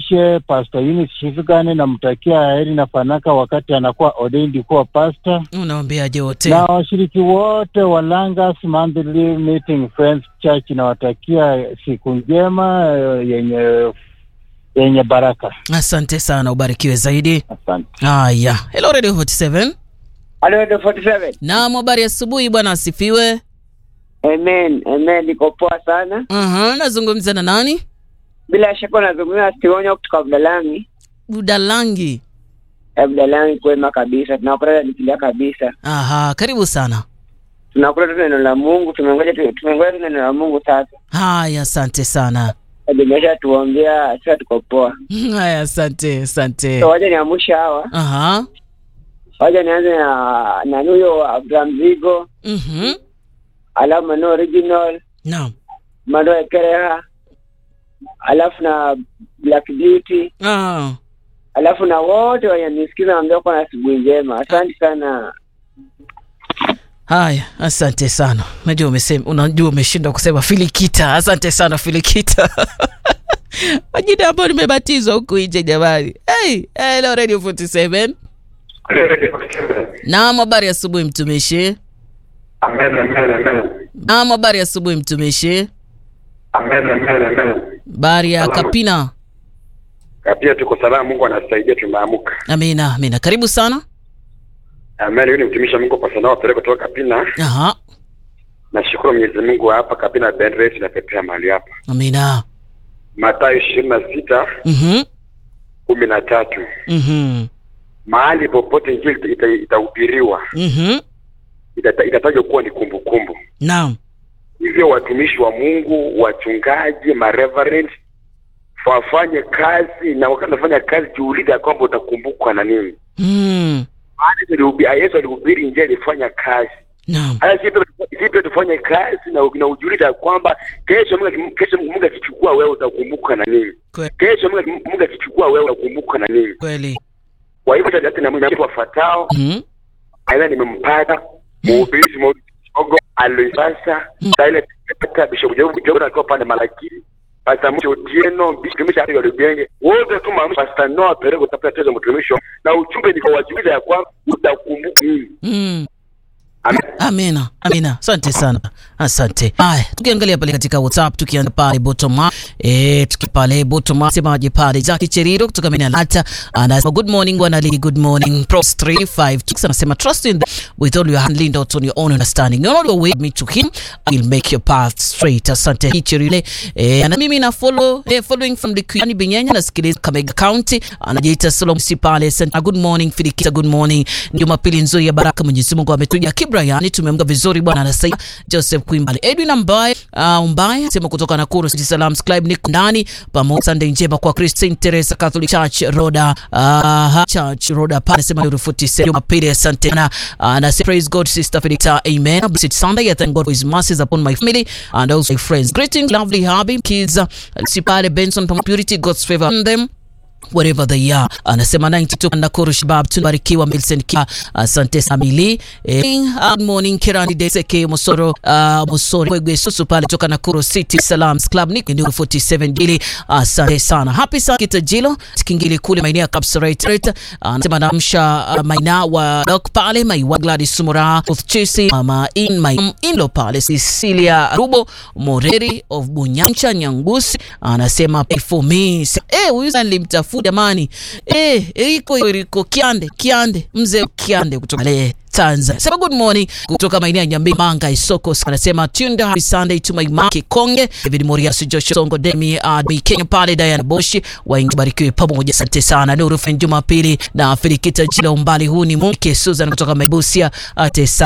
nimkaribishe Pastor Eunice Shivigane, namtakia heri na fanaka wakati anakuwa ordained kuwa pastor, Unawaambiaje wote? na washiriki wote wa Langas Monthly Meeting Friends Church, nawatakia siku njema eh, yenye yenye baraka. Asante sana, ubarikiwe zaidi. Asante. Haya, hello Radio 47. Halo, the 47. Naam, habari asubuhi bwana, asifiwe. Amen, amen. Niko poa sana. Aha, nazungumza na nani? Bila shaka unazungumza Stionyo kutoka Budalangi. Budalangi. Eh, Budalangi kwema kabisa. Tunakula nikilia kabisa. Aha, karibu sana. Tunakula tu neno la Mungu. Tumengoja tu tumengoja tu neno la Mungu sasa. Haya, asante sana. Ademesha tuombea sasa tuko poa. Haya, asante, asante. So waje niamsha hawa. Aha. Waje nianze na na huyo Abraham Zigo, Mhm. alafu Mano Original, Naam. Mano Ekereha, alafu na Black Beauty, Ah. alafu na wote wenye nisikiza naambia kwa na asubuhi njema. Asante sana. Haya, asante sana. Unajua umesema, unajua umeshindwa kusema Filikita. Asante sana Filikita. Majina ambayo nimebatizwa huku nje jamani. Hey, hello Radio 47. Naam, habari ya asubuhi mtumishi. Amen, amen, amen. Naam, habari ya asubuhi mtumishi. Amen, amen, amen. Habari ya Salama. Kapina. Na pia tuko salama, Mungu anasaidia, tumeamka. Amina, amina. Karibu sana. Amen. Huyu ni mtumishi wa Mungu kwa sana wapele kutoka Kapina. Aha. Nashukuru Mwenyezi Mungu hapa Kapina Bendress na pepea mahali hapa. Amina. Mathayo ishirini na sita Mhm. kumi na tatu Mhm. mahali popote injili ita- ita- itahubiriwa Mhm. itata- itatajwa kuwa ni kumbukumbu. Naam. Hivyo watumishi wa Mungu, wachungaji, mareverend wafanye kazi, na wakati unafanya kazi jiulize ya kwamba utakumbukwa na nini. Mm. Maana alihubi- Yesu alihubiri injili, alifanya kazi Naam. haya sisi pia- sisi pia tufanye kazi na, na ujuliza ya kwamba kesho Mungu kesho Mungu akichukua wewe utakumbuka na nini? Kwe- Kesho Mungu Mungu akichukua wewe utakumbuka na nini? Kweli. Kwa hivyo hata na mimi wafuatao Mhm. aidha nimempata mhubiri Mogo Aloisasa Silent Peter Bishop Job Job akiwa pale Malakiri Pastor Mcho Otieno Bishop Ari Lubenge wote tu maamuzi Pastor Noah Perego tapata tezo mtumishi na uchumbe ni kwa wajibiza ya kwamba utakumbuka nini? Mm. Amen. Amina, amina. Asante sana, asante. Haya, tukiangalia pale katika WhatsApp, tukianza pale bottom up, eh, tuki pale bottom up, semaje pale Jackie Cheriro kutoka Minalata anasema good morning bwana Lee, good morning Pros 356 anasema trust in the, with all your hand lean out on your own understanding, no your way me to him will make your path straight. Asante Cheriro. Eh, na mimi na follow eh, following from the Kuyani Binyanya nasikiliza Kamega County, anajiita Solom Sipale. Asante. Good morning Filikita, good morning. Ni Jumapili nzuri ya baraka, Mwenyezi Mungu ametuja Kibrayani, tumeamka vizuri bwana, anasaidia Joseph Kwimbali, Edwin Ambaye uh, Umbaye sema kutoka Nakuru City Salam Club, niko ndani pamoja. Sunday njema kwa Christine Teresa Catholic Church Roda uh, Church Roda pale sema yuru 47 Jumapili, asante sana. Anasema praise God sister Felita, amen. Blessed Sunday, I thank God for his mercies upon my family and also my friends. Greetings lovely hubby kids, uh, Sipale Benson from Purity, God's favor on them wherever they are. Anasema 92 Nakuru Shabab, tunabarikiwa Milson Kia, asante Samili. Eh, good morning Kirani Deseke Mosoro, uh, Mosoro Kwegwe Susu pale toka Nakuru City Salams Club ni ndio 47 jili. Asante sana. Happy sana Kitajilo, Kingili kule maeneo ya Kapseret. Anasema namsha uh, maina wa Dok pale mai wa Gladys Sumura of Chisi mama in my inlo pale Cecilia Rubo Moreri of Bunyancha Nyangusi anasema pray for me. Eh, huyu nilimtafuta jamani. Eh, Eriko Eriko Kiande Kiande mzee Kiande kutoka le Tanzania. Sema good morning kutoka maeneo ya Nyambi Manga Isoko. Anasema tuned happy Sunday to my maki Konge. David Morias Joshua Songo Demi uh, Kenya pale Diana Boshi waingi barikiwe pamoja. Asante sana. Nuru Fen Jumapili na Filikita Jila umbali huu ni Mke Susan kutoka Mebusia. Ate